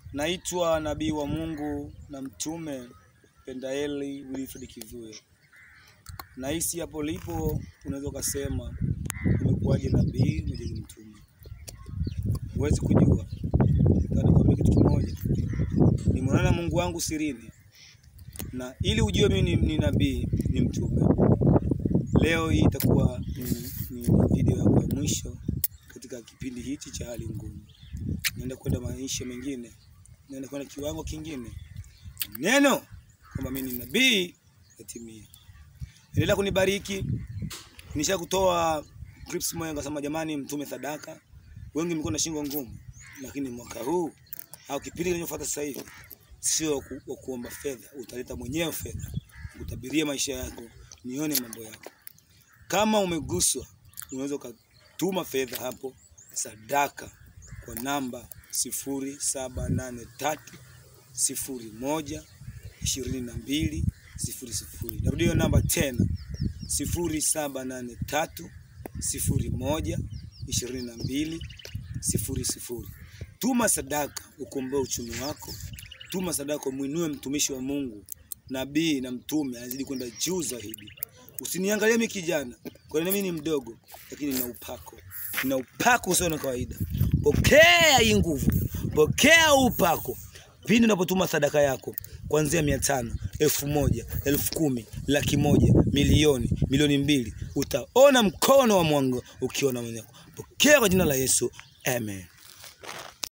Naitwa nabii wa Mungu na mtume Pendaeli Wilfred Kivuyo. Nahisi hapo lipo unaweza ukasema umekuwaje nabii umeje ni mtume? Huwezi kujua. Nikwambia kitu kimoja, nimeonana na Mungu wangu sirini, na ili ujue mimi ni, ni nabii ni mtume. Leo hii itakuwa ni, ni video yako ya mwisho katika kipindi hichi cha hali ngumu. Naenda kwenda maisha mengine, naenda kwenda kiwango kingine. Neno kwamba mimi ni nabii yatimia. Endelea kunibariki. Nisha kutoa clips moja nikasema, jamani, mtume sadaka. Wengi mko na shingo ngumu, lakini mwaka huu au kipindi kinachofuata sasa hivi sio ku, wa kuomba fedha, utaleta mwenyewe fedha, utabiria maisha yako, nione mambo yako. Kama umeguswa, unaweza ukatuma fedha hapo sadaka kwa namba sifuri saba nane tatu sifuri moja ishirini na mbili sifuri sifuri. Narudia hiyo namba tena sifuri saba nane tatu sifuri moja ishirini na mbili sifuri sifuri. Tuma sadaka ukomboe uchumi wako. Tuma sadaka umwinue mtumishi wa Mungu, nabii na mtume, anazidi kwenda juu zaidi. Usiniangalie mimi kijana, kwa nini mimi ni mdogo, lakini nina upako, nina upako usio na kawaida. Pokea hii nguvu, pokea upako pindi unapotuma sadaka yako kuanzia mia tano, elfu moja, elfu kumi, laki moja, milioni, milioni mbili, utaona mkono wa Mungu ukiona mwenyewe. Pokea kwa jina la Yesu, amen.